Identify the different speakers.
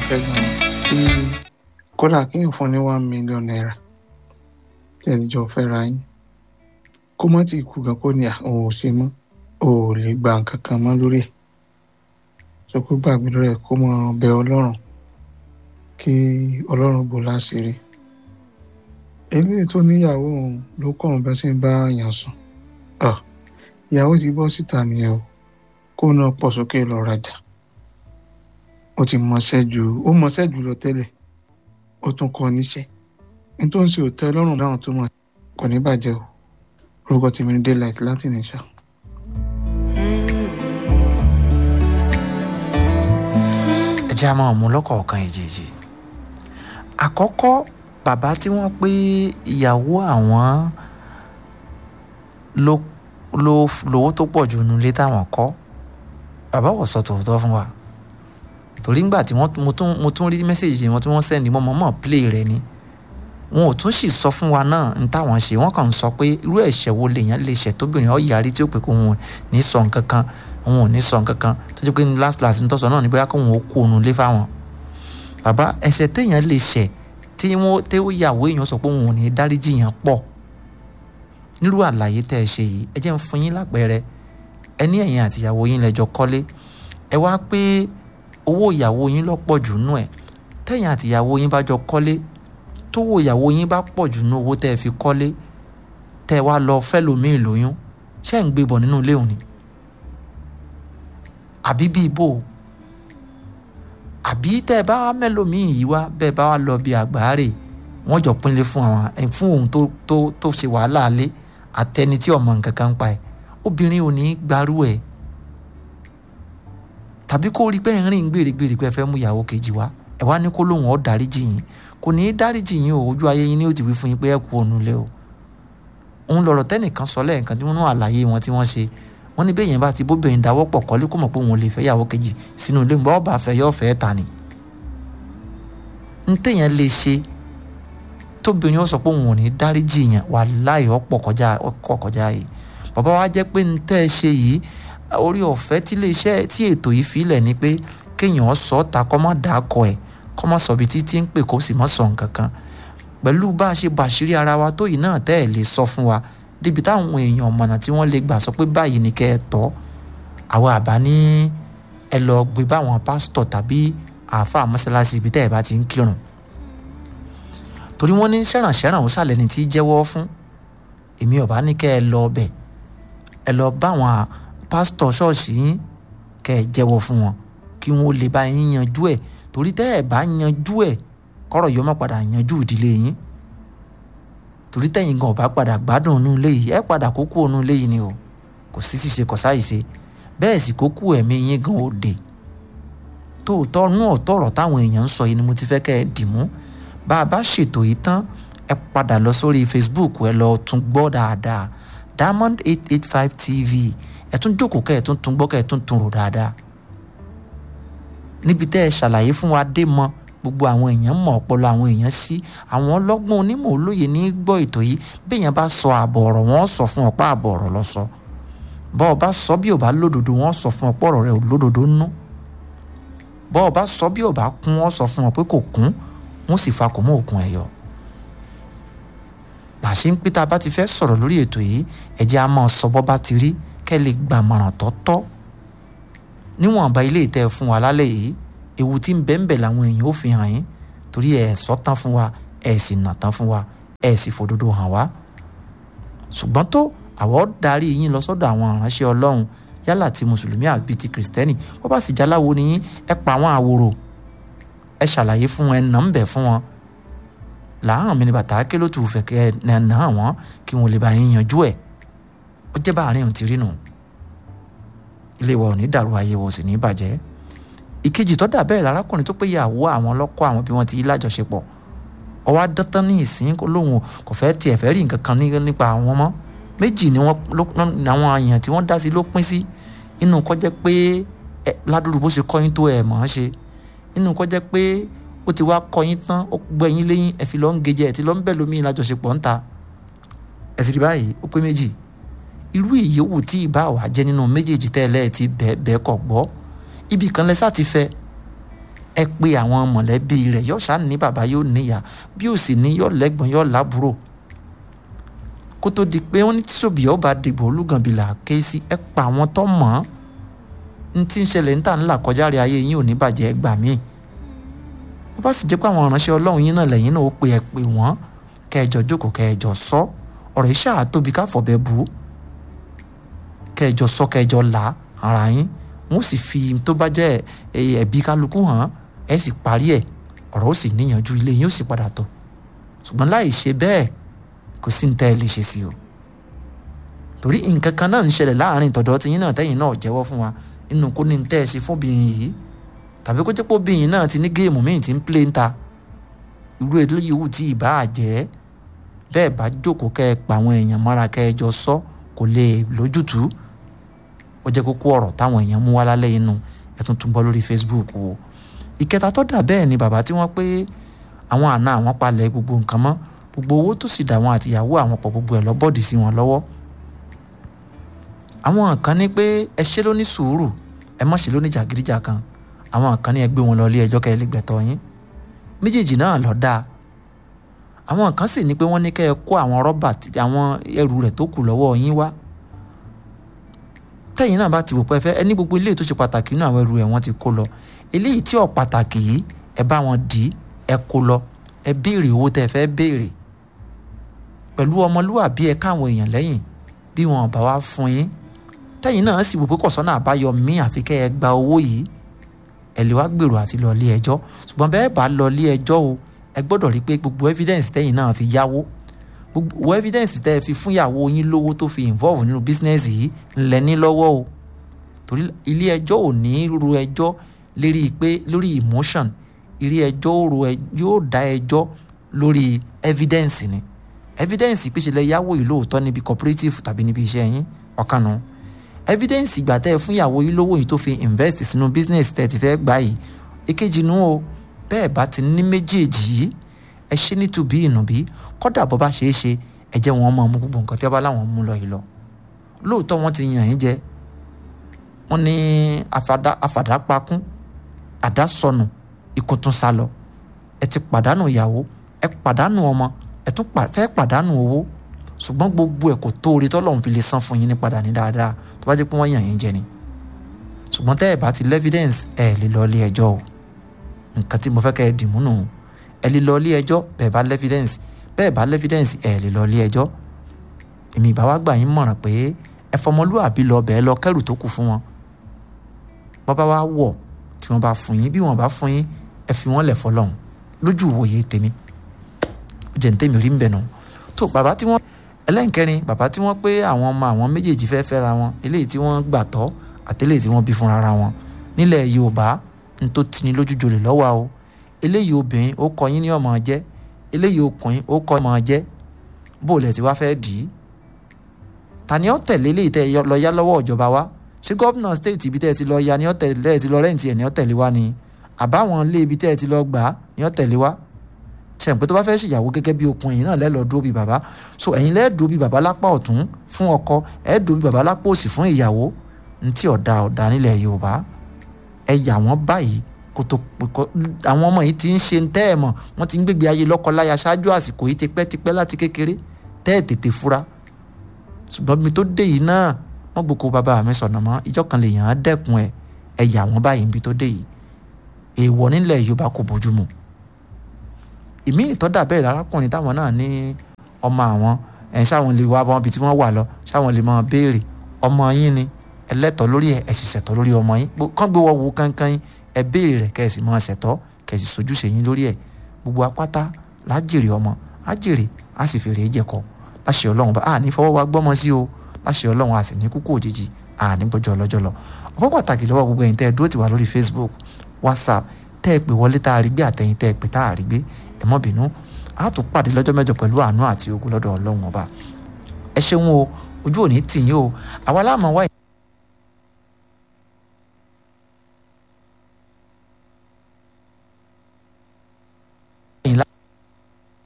Speaker 1: fẹ́ gan tí kódà kéèyàn fún ní one million naira tẹ́lẹ̀jọ́ fẹ́ ra yín kó má ti kú gan kó ní àwọn ò ṣe mọ́ ò lè gba nǹkan kan mọ́ lórí ẹ̀ sọ pé gbàgbé lórí ẹ̀ kó mọ bẹ ọlọ́run kí ọlọ́run bò láṣìírí eléyìí tó níyàwó òun ló kọ́ ọ̀hún bá sí ń bá yàn sùn ìyàwó ti bọ́ síta nìyẹn o kó náà pọ̀ sókè lọ rajà ó ti mọṣẹ́ ju ó mọṣẹ́ jù lọ tẹ́lẹ̀ ó tún kọ́ níṣẹ́ nítorí ń ṣe òtẹ́ lọ́rùn láwọn tó mọ̀ kò ní bàjẹ́ o orúkọ tèmi ní daylight láti nìṣà.
Speaker 2: ẹ jẹ́ àmọ́ ọ̀mú lọ́kọ̀ọ̀kan èjèèjì àkọ́kọ́ bàbá tí wọ́n pé ìyàwó àwọn ló ló lówó tó pọ̀ jù nílé táwọn kọ́ bàbá wọ̀ sọ tòótọ́ fún wa torí ńgbà tí wọ́n mo tún mo tún rí mẹ́sẹ̀gì wọn tí wọ́n sẹ́ni mọ́ mọ́ play rẹ̀ ni wọn ò tún sì sọ fún wa náà ní táwọn ṣe wọ́n kàn ń sọ pé irú ẹ̀ṣẹ̀ wo lèèyàn lè ṣẹ̀ tóbìnrin ọ̀ yarí tí ó pè kó wọn ò ní sọ nǹkan kan wọn ò ní sọ nǹkan kan tó jẹ́ pé ní last last ní tọ́sọ̀ náà ní bóyá kó wọn ó kó òun lé fáwọn. bàbá ẹ̀ṣẹ̀ téèyàn lè ṣẹ̀ tí wọ́n tẹ́wọ́ ìyàwó èèyàn sọ pé wọn ò ní dáríjì yẹn pọ̀ nírú àlàyé tẹ́ ẹ ṣe yìí ẹ jẹ́ ń fún yín lápẹẹrẹ ẹ ní ẹ̀yin àtìyàwó yín lẹ́jọ́ kọ́lé ẹ wá pé owó ìyàwó yín lọ́pọ̀ jù nú ẹ̀ tẹ̀yin àtìyàwó yín bá jọ kọ́lé tówó ìyàwó yín bá pọ̀ jù nú owó tẹ́ ẹ fi kọ́lé tẹ́ ẹ wá lọ fẹ́lòmíì lóyún ṣé ń gbé bọ̀ nínú ilé òní àbí bí ibo àbí tẹ́ ẹ bá wá mẹ́lòmíì yìí wá bẹ́ẹ̀ bá wá lọ bí àgbáre wọ́n jọ pínlẹ̀ fún àwọn fún òun tó tó tó ṣe wàhálà alẹ́ àtẹni tí ọmọ nǹkan kan pa ẹ̀ obìnrin ò ní gbarú ẹ̀ tàbí kó rí pé ń rìn gbèrègbèrè pé ẹ fẹ́ mú ìyàwó kejì wá ẹ wá ní kó lóun ọ̀ dáríjì yín kò ní í dáríjì yín o ojú ayé yín ni ó ti wí fún yín pé ẹ kú òun lé o òun lọ̀rọ̀ tẹ́nìkan sọ lẹ́ẹ̀kan tí wọ́n ń àlàyé wọn tí wọ́n ṣe wọ́n ní bẹ́ẹ̀ yẹn bá ti bóbìnrin dáwọ́ pọ̀ kọ́lé kó mọ̀ pé òun lè fẹ́ ìyàwó kejì sínú ilé ńgbà ọba fẹ́ yọ fẹ́ ta ni ń téèyàn lè ṣe tóbìnrin ó sọ pé òun ò ní dáríjì yẹn wà láì ọ̀pọ̀ kọjá ọkọ̀ kọjá yìí bàbá wa jẹ́ pé ń tẹ́ ẹ ṣe yìí orí ọ̀fẹ́ tí iléeṣẹ́ tí ètò yìí filẹ̀ ni pé kéèyàn sọ ta kọ́ mọ́ dà kọ ẹ̀ kọ́ mọ́ sọ bí títí ń pè kó sì mọ́ sọ nǹkan kan pẹ̀lú bá a ṣe bàṣírí ara wa tó yìí náà tẹ́ ẹ̀ lè sọ fún wa débi táwọn èèyàn mọ̀nà tí wọ́n lè gbà sọ pé báyìí ni kẹ́ ẹ tọ́ àwa àbá ní ẹ lọ gbé báwọn pásítọ̀ tàbí àáfàá mọ́sálásí ibi tẹ́ ẹ bá ti ń kírun torí wọ́n ní ṣẹ̀rànṣẹ̀ràn ó sàlẹ̀ ní tí jẹ́wọ́ fún èmi ọ̀bá ní kẹ́ ẹ lọ ọbẹ̀ ẹ lọ báwọn pásítọ̀ ṣọ́ọ̀ṣì yín kẹ́ ẹ jẹ́wọ́ fún wọn kí wọ́n lè bá yín yanjú ẹ̀ torí tẹ́ ẹ bá yanjú ẹ̀ kọ́rọ̀ yóò má padà yanjú ìdílé yín torí tẹ́yìn gan ọ̀bá padà gbádùn inú ilé yìí ẹ padà kókó inú ilé yìí ni o kò sí ṣíṣe kò sáì ṣe bẹ́ẹ̀ sì kókó ẹ̀mí yín gan òde tóòtọ́ nú ọ̀tọ̀ ọ̀rọ̀ táwọn èèyàn ń sọ yìí ni mo ti fẹ́ kẹ́ ẹ dì mú bá a bá ṣètò yìí tán ẹ padà lọ sórí Facebook ẹ lọ tún gbọ́ dáadáa Diamond eight eight five TV ẹ tún jókòó kẹ́ ẹ tún tún gbọ́ kẹ́ ẹ tún tún rò dáadáa níbi tẹ́ ẹ ṣàlàyé fún wa dé mọ́ gbogbo àwọn èèyàn mọ̀ ọpọlọ àwọn èèyàn sí àwọn ọlọ́gbọ́n onímọ̀ olóye ní gbọ́ ètò yìí béèyàn bá sọ àbọ̀ ọ̀rọ̀ wọn sọ fún ọ̀pá àbọ̀ ọ̀rọ̀ lọ sọ bọ́ ọ bá sọ bí ò bá lódodo wọn sọ fún ọ̀pọ̀ ọ̀rọ̀ rẹ ò lódodo nú bọ́ ọ bá sọ bí ò bá kún wọn sọ fún ọ pé kò kún wọn sì fa kò mọ́ òkun ẹ̀yọ làṣẹ ń pé tá a bá ti fẹ́ sọ̀rọ̀ lórí ètò yìí ẹ̀jẹ̀ á máa sọ bọ́ bá ti rí kẹ́ lè gbàmọ̀ràn tọ́tọ́ níwọ̀nba ilé ìtẹ́ fún wa lálẹ́ yìí ewu tí ń bẹ ń bẹ làwọn èèyàn ó fi hàn yín torí ẹ sọ tán fún wa ẹ sì nà tán fún wa ẹ sì fòdodo hàn wá ṣùgbọ́n tó àwọ̀ darí yín lọ sọ́dọ̀ àwọn ìránṣẹ́ ọlọ́run yálà ti mùsùlùmí àbí ti kìrìsìtẹ́nì wọ́n bá sì jáláwo ní yín ẹ pa àwọn àwòrò ẹ ṣàlàyé fún wọn ẹ nà ń bẹ̀ fún wọn làáhàn mi ni bàtà ké ló tù fẹ́ kẹ́ ẹ nà án wọn kí wọn lè bá yín yanjú ẹ̀ ó jẹ́ báàrin òun ti rí nù ilé wa ò ní dàrú ayé wa ò sì ní bàjẹ́ ìkejì tó dà bẹ́ẹ̀ lárákùnrin tó pé ìyàwó àwọn lọ́kọ́ àwọn bí wọ́n ti lájọṣepọ̀ ọwọ́ adọ́tán ní ìsín lóhùn kò fẹ́ tiẹ̀ fẹ́ rí nǹkan kan nípa àwọn mọ́ méjì ni wọ́n àwọn èèyàn tí wọ́n dá sí ló pín sí inú kọ́ jẹ́ pé ládùúgbò bó ṣe kọ́yìn tó ẹ̀ mọ̀ ọ́n ṣe inú kọ́ jẹ́ pé ó ti wá kọ́yìn tán ó gbọ́ ẹ̀yìn lẹ́yìn ẹ̀ fi lọ́ ń gejẹ ẹ̀ ti lọ́ ń bẹ̀ lómi lájọṣepọ̀ ń ta ẹ̀ ti rí báyìí ó pé méjì irú ìyówù tí ìbá wà jẹ́ nínú méjèèjì tẹ́lẹ̀ ti bẹ́ẹ̀ bẹ́ẹ̀ kọ̀ gbọ́ ibì kan lẹ́sà ti fẹ́ ẹ pé àwọn mọ̀lẹ́bí rẹ̀ yóò ṣáà ní bàbá yóò níyà bí ó sì ní yóò lẹ́gbọ̀n yóò lábúrò kó tó di pé wọ́n ní tíṣòbí yóò bá dìgbò olúgànbìlà ké sí ẹ pa àwọn tó mọ̀ ọ́n ní tí ń ṣẹlẹ̀ ń tà ńlá kọjá rí ayé yín ò ní bàjẹ́ gbà míì bó bá sì jẹ́ pé àwọn ìránṣẹ́ ọlọ́run yín náà lẹ́yìn náà ó pe ẹ pè wọ́n kẹjọ jókòó kẹjọ sọ ọ̀rọ̀ iṣẹ́ àtóbi káfọ̀bẹ bù ú kẹjọ sọ kẹjọ là ara yín wọ́n sì fi tó bá jẹ́ ẹ̀bí kálukú hàn ẹ sì parí ẹ̀ ọ̀rọ̀ ó sì níyànjú ilé yín ó sì padà tọ̀ ṣùgbọ́n láì ṣe bẹ́ẹ̀ kò sí ní tẹ́ ẹ lè ṣe sí o torí nǹkan kan náà ń ṣẹlẹ̀ láàrin tọ̀dọ̀ tiyín náà tẹ́yìn náà jẹ́wọ́ fún wa nínú kó ní tẹ́ ẹ ṣe fóbìnrin yìí tàbí kó jẹ́ pé obìnrin náà ti ní géèmù míì tí ń plé ń ta irú eléyìí wù tí ìbá àjẹ́ bẹ́ẹ̀ bá jókòó kẹ́ ẹ pa àwọn èèyàn mọ́ra kẹ́ ẹ jọ sọ kò lè lójútùú ó jẹ́ kókó ọ̀rọ̀ táwọn èèyàn mú wá lálẹ́ inú ẹ tún tún bọ́ lórí Facebook o ìkẹta tó dà bẹ́ẹ̀ ni bàbá tí wọ́n pé àwọn àna àwọn palẹ̀ gbogbo nǹkan mọ́ gbogbo owó tó sì dà wọn àtìyàwó àwọn pọ̀ gbogbo ẹ̀ lọ bọ́ọ̀dì sí wọn lọ́wọ́ àwọn kan ní pé ẹ ṣe ló ní sùúrù ẹ má ṣe ló ní jàgídíjàgan àwọn kan ní ẹ gbé wọn lọ ilé ẹjọ́ kẹ́ ẹ lè gbẹ̀tọ́ yín méjèèjì náà lọ dáa àwọn kan sì ní pé wọ́n ní kẹ́ ẹ kó àwọn rọ́bà àwọn ẹrù rẹ̀ tó kù lọ́wọ́ yín wá tẹ́yìn náà bá ti wò pé ẹ fẹ́ ẹ ní gbogbo ilé tó ṣe pàtàkì nínú àwọn ẹrù ẹ̀ wọ́n ti kó lọ eléyìí tí ò pàtàkì yìí ẹ bá wọn dì í ẹ kó lọ ẹ béèrè owó tẹ́ ẹ fẹ́ béèrè pẹ̀lú ọmọlúwàbí ẹ káwọn èèyàn lẹ́yìn bí wọn bá wá fún yín tẹ́yìn náà sì wò pé kọ̀sọ́nà àbáyọ míì àfi kẹ́ ẹ gba owó yìí ẹ lè wá gbèrò àti lọ ilé ẹjọ́ ṣùgbọ́n bẹ́ẹ̀ bá lọ ilé ẹjọ́ o ẹ gbọ́dọ̀ rí i pé gbogbo evidence tẹ́yìn náà fi yáwó gbogbo evidence tẹ́ ẹ fi fún ìyàwó yín lówó tó fi involve nínú business yìí ńlẹ̀ ní lọ́wọ́ o torí ilé ẹjọ́ ò ní ro ẹjọ́ lérí pé lórí emotion ilé ẹjọ́ yóò dá ẹjọ́ lórí evidence ni evidence pé ṣe lẹ yáwó yìí lóòótọ́ níbi cooperative tàbí níbi iṣẹ́ yín ọ̀kanu evidence ìgbà tẹ́ ẹ fún ìyàwó yìí lówó yìí tó fi invest sínú business tẹ́ ẹ ti fẹ́ gbà yìí èkejì nu o bẹ́ẹ̀ bá ti ní méjèèjì yìí ẹ ṣe ní tùbí ìnùbí kọ́dà bọ́ bá ṣeé ṣe ẹ jẹ́ wọn máa mú gbogbo nǹkan tí wọ́n bá láwọn mú lọ yìí lọ lóòótọ́ wọ́n ti yàn yín jẹ wọ́n ní àfàdá pakún àdá sọnù ikú tún sá lọ ẹ ti pàdánù ìyàwó ẹ pàdánù ọmọ ẹ tún fẹ́ pàdánù owó ṣùgbọ́n gbogbo ẹ̀ kò tó orí tọ́lọ́run fi lè san fún yín ní padà ní dáadáa tó bá jẹ́ pé wọ́n yàn yín jẹ ni ṣùgbọ́n tẹ́ ẹ̀ bá ti lẹ́fídẹ́ǹsì ẹ̀ lè lọ ilé ẹjọ́ o nǹkan tí mo fẹ́ kẹ́ ẹ dìmú nù ẹ lè lọ ilé ẹjọ́ bẹ́ẹ̀ bá lẹ́fídẹ́ǹsì bẹ́ẹ̀ bá lẹ́fídẹ́ǹsì ẹ̀ lè lọ ilé ẹjọ́ èmi ìbá wa gbà yín mọ̀ràn pé ẹ fọmọlúwàbí lọ bẹ́ẹ̀ lọ kẹ́rù tó kù fún wọn bọ́bá wa wọ̀ tí wọ́n bá fún yín bí wọ́n bá fún yín ẹ fi wọ́n lẹ̀ fọlọ́hún lójú ìwòye tèmi jẹ́ ní tèmi rí ń bẹ̀ nù tó bàbá tí wọ́n ẹlẹ́nkẹrin bàbá tí wọ́n pé àwọn ọmọ àwọn méjèèjì fẹ́ fẹ́ra wọn eléyìí tí wọ́n gbà tọ́ àtẹ́lẹ̀ tí wọ́n bí fúnra wọn nílẹ̀ Yorùbá ní tó tini lójú jolè lọ́wọ́ o eléyìí obìnrin ó kọ yín ní ọmọ jẹ́ eléyìí ọkùnrin ó kọ ọmọ jẹ́ bó lẹ̀ tí wá fẹ́ dì í ta ni ó tẹ̀lé eléyìí tẹ́ lọ yá lọ́wọ́ ìjọba wa ṣé gómìnà stéètì ibi tẹ́ ẹ ti lọ ya ni ó tẹ̀lé ẹ ti lọ rẹ́ǹtì ẹ̀ ni ó tẹ̀lé wa ni àbáwọn ilé ibi tẹ́ ẹ ti lọ gbà á ni ó tẹ̀lé wa ṣẹ̀ǹpé tó bá fẹ́ ṣèyàwó gẹ́gẹ́ bí okun ẹ̀yin náà lẹ́lọ́ dúró bí bàbá so ẹ̀yin lẹ́ẹ̀ dúró bí bàbá lápá ọ̀tún fún ọkọ ẹ̀ dúró bí bàbá lápá òsì fún ìyàwó ntí ọ̀dà ọ̀dà nílẹ̀ Yorùbá ẹ yà wọ́n báyìí kó tó àwọn ọmọ yìí ti ń ṣe tẹ́ ẹ̀ mọ̀ wọ́n ti ń gbégbé ayé lọ́kọláya ṣáájú àsìkò yìí tipẹ́tipẹ́ láti kékeré tẹ́ ẹ̀ tètè fura ṣùgbọ́n mi tó dé yìí náà wọ́n gboko bàbá mi sọ̀nà mọ́ ìjọ kan lè yàn án dẹ́kun ẹ̀ ẹ yà wọ́n báyìí níbi tó dé yìí èèwọ̀ nílẹ̀ Yorùbá kò bójú mu ìmí ìtọ́dà bẹ́ẹ̀ lárákùnrin táwọn náà ní ọmọ àwọn ẹ̀ ṣáwọn lè wá bọ́n bí tí wọ́n wà lọ ṣáwọn lè máa béèrè ọmọ yín ni ẹlẹ́tọ̀ lórí ẹ̀ ẹ̀ sì ṣẹ̀tọ́ lórí ọmọ yín kán gbé wọ́n wo kankan yín ẹ béèrè rẹ̀ kẹ́ ẹ sì máa ṣẹ̀tọ́ kẹ́ ẹ sì sojúṣe yín lórí ẹ̀ gbogbo apáta lájèrè ọmọ ájèrè á sì fèrè é jẹ̀kọ́ láṣẹ ọlọ́run bá a ní fọwọ́ wa gbọ́mọ sí o láṣẹ ọlọ́run a sì ní kúkú òjijì a ní gbọ́jọ́ ọlọ́jọ́ lọ ọ̀pọ̀ pàtàkì lọ́wọ́ gbogbo ẹ̀yin tẹ́ ẹ dúró tì wá lórí Facebook WhatsApp tẹ́ ẹ pè wọlé tá a rí gbé àtẹ̀yìn tẹ́ ẹ pè tá a rí gbé ẹ mọ́ bínú a tún pàdé lọ́jọ́ mẹ́jọ pẹ̀lú àánú àti ogun lọ́dọ̀ ọlọ́run ọba ẹ ṣeun o ojú òní tì yín o àwa láàmú wáyé.